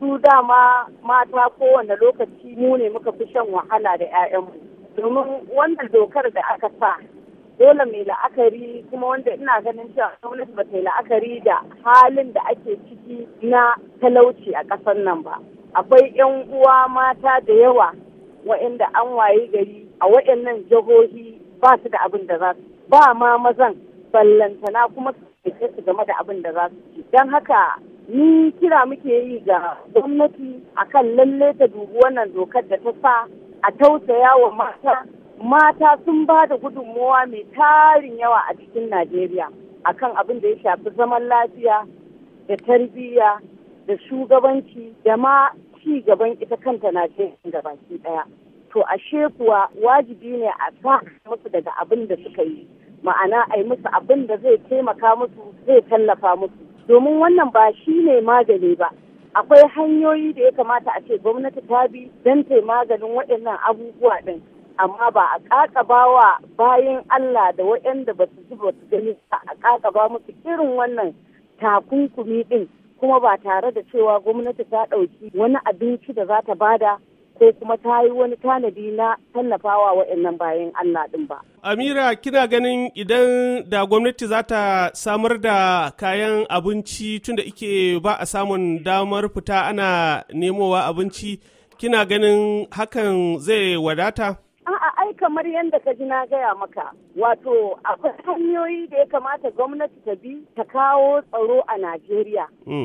su dama mata kowane lokaci mu ne muka fi shan wahala da 'ya'yanmu domin wannan dokar da aka sa dole mai la'akari kuma wanda ina ganin cewa gwamnati ba ta yi la'akari da halin da ake ciki na talauci a ƙasar nan ba akwai 'yan uwa mata da yawa wa'inda an waye gari a waɗannan jihohi ba su da abin da za su ba ma mazan ballantana kuma su su game da abin da za su ci don haka ni kira muke yi ga gwamnati akan lalle ta dubi wannan dokar da ta sa a tausaya wa mata mata sun ba da gudunmowa mai tarin yawa a cikin najeriya akan abin da ya shafi zaman lafiya da tarbiyya da shugabanci da ma ci gaban ita kanta najeriya da baki daya to ashe kuwa wajibi ne a sa musu daga abin da suka yi ma'ana a yi musu abin da zai taimaka musu zai tallafa musu domin wannan ba shi ne magani ba akwai hanyoyi da ya kamata a ce gwamnati ta bi don ta maganin waɗannan abubuwa ɗin amma ba a ƙaƙaba bayan Allah da waɗanda ba su ji ba su gani a ƙaƙaba musu irin wannan takunkumi ɗin kuma ba tare da cewa gwamnati ta ɗauki wani abinci da za ta bada ko kuma ta yi wani tanadi na tallafawa waɗannan bayan Allah ɗin ba. Amira kina ganin idan da gwamnati za ta samar da kayan abinci tunda ike ba a samun damar fita ana nemowa abinci kina ganin hakan zai wadata? A'a ai kamar yadda ka ji na gaya maka wato akwai hanyoyi da ya kamata gwamnati ta bi ta kawo tsaro a Najeriya.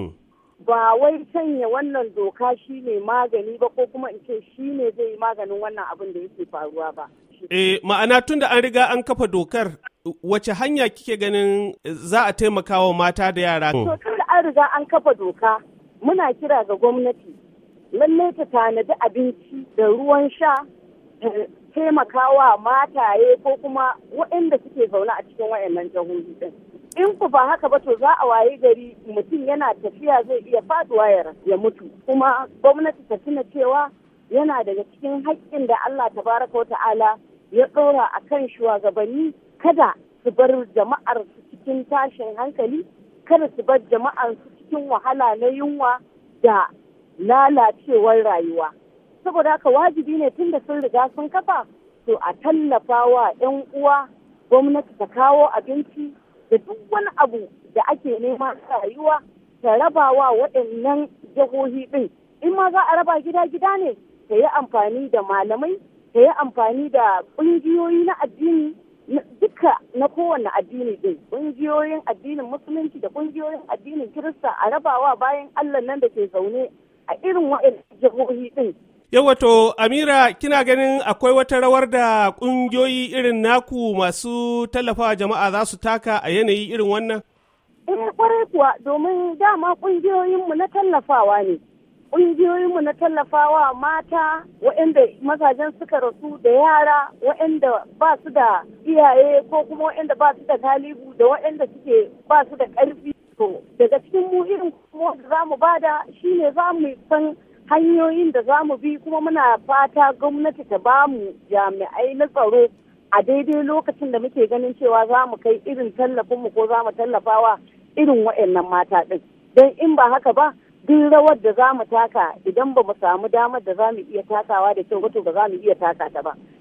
ba wai sanya wannan doka shi ne magani ba ko kuma in ce shi ne zai yi maganin wannan abin da yake faruwa ba. Eh, ma'ana tun da an riga an kafa dokar wace hanya kike ganin za a taimaka wa mata da yara? To tun da an riga an kafa doka muna kira ga gwamnati lallai ta tanadi abinci da ruwan sha da taimakawa mataye ko kuma waɗanda suke zaune a cikin wayannan jihohi din. in ku ba haka ba to za a waye gari mutum yana tafiya zai iya faduwa ya mutu kuma gwamnati ta tuna cewa yana daga cikin haƙƙin da Allah tabaraka wa ta'ala ya ɗora a kan shugabanni kada su bar jama'ar su cikin tashin hankali kada su bar jama'ar su cikin wahala na yunwa da lalacewar rayuwa saboda haka wajibi ne tun da sun riga sun kafa to a tallafa wa 'yan uwa gwamnati ta kawo abinci da duk wani abu da ake nema rayuwa ta raba wa waɗannan jihohi ɗin in ma za a raba gida-gida ne ta yi amfani da malamai ta yi amfani da ƙungiyoyi na addini duka na kowane addini ɗin ƙungiyoyin addinin musulunci da ƙungiyoyin addinin kirista a rabawa bayan allah nan da ke zaune a irin waɗannan jihohi ɗin Yawato, Amira, kina ganin akwai wata rawar da ƙungiyoyi irin naku masu tallafawa jama'a za su taka a yanayi irin wannan? Eh, kwarai kuwa, domin dama ƙungiyoyinmu na tallafawa ne. Ƙungiyoyinmu na tallafawa mata waɗanda mazajen suka rasu da yara waɗanda ba su da iyaye ko kuma waɗanda ba su da galibu da waɗanda suke ba su da ƙarfi. To, daga cikin mu irin kuma da za mu bada shine za mu san hanyoyin da za mu bi kuma muna fata gwamnati ta ba mu jami'ai na tsaro a daidai lokacin da muke ganin cewa za mu kai irin tallafinmu ko za mu tallafawa irin waɗannan mata ɗin don in ba haka ba duk rawar da za mu taka idan ba mu samu damar da za mu iya takawa da kyau to ba za mu iya taka ta ba